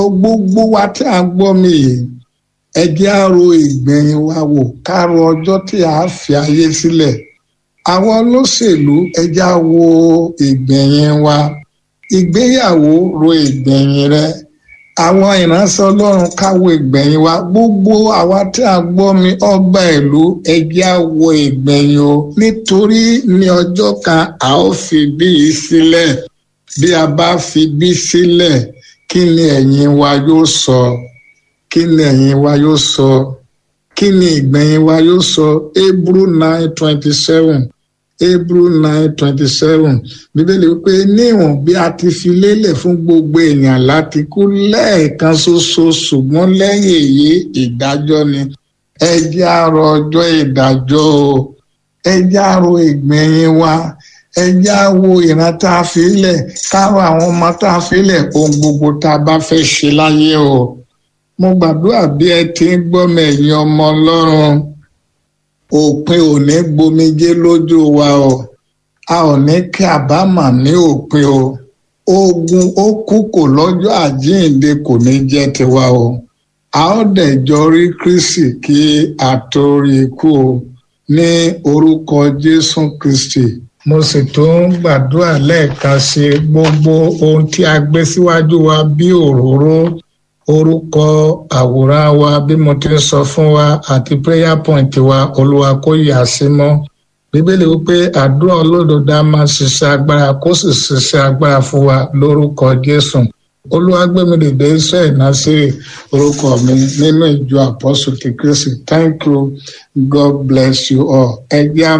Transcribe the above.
gbogbo wa tí a gbọ́ mi yìí ẹ jẹ́ á ro ìgbẹ̀yìn wa wò ká ro ọjọ́ tí a fi ayé sílẹ̀ àwọn olóṣèlú ẹ jẹ́ á wo ìgbẹ̀yìn wa ìgbéyàwó ro ìgbẹ̀yìn rẹ àwọn ìránṣẹ́ ọlọ́run káwo ìgbẹ̀yìn wa gbogbo àwa tí a gbọ́ mi ọba ìlú ẹ jẹ́ á wo ìgbẹ̀yìn o nítorí ní ọjọ́ kan a ó fi bí yìí sílẹ̀ bí a bá fi bí sílẹ̀ kí ni ẹ̀yìn wa yóò sọ kí ni ẹ̀yìn wa yóò sọ kí ni ìgbẹ̀yìn wa yóò sọ Hebrew nine twenty seven Hebrew nine twenty seven bíbélì wípé níwọ̀n bí a ti fi lélẹ̀ fún gbogbo èèyàn láti kú lẹ́ẹ̀kan ṣoṣo ṣùgbọ́n lẹ́yìn èyí ìdájọ́ ni ẹ jẹ́ á rò ọjọ́ ìdájọ́ o ẹ jẹ́ á rò ìgbẹ̀yìn wa ẹ jẹ́ á wo ìran tá a fi lẹ̀ káwọn àwọn ọmọ tá a fi lẹ̀ ohun gbogbo tá a bá fẹ́ ṣe láyé o mo gbàdúrà bí ẹ ti ń gbọ́ mi ẹ̀yin ọmọ ọlọ́run òpin ò ní gbomijé lójú wa o a ò ní kí àbámọ̀ ní òpin o ogun ó kú kò lọ́jọ́ àjíǹde kò ní jẹ́ tiwa o a ó dẹ̀ jọ rí Kristi kí a tó rí ikú o ní orúkọ Jésù Kristi mo sì tún gbàdúrà lẹ́ẹ̀kan sí gbogbo ohun tí a gbé síwájú wa bí òróró orúkọ àwòrán wa bí mo ti ń sọ fún wa àti prayer point wa olúwa kó yà sí mọ́ bíbélì wípé àdúrà olódodo a máa ṣiṣẹ́ agbára kó sì ṣiṣẹ́ agbára fún wa lórúkọ jésù olúwa gbé mi dìde iṣẹ́ ìnáṣẹ́ orúkọ mi nínú ìjọ àpọ́sù ti kristi thank you god bless you all ẹ jẹ́ á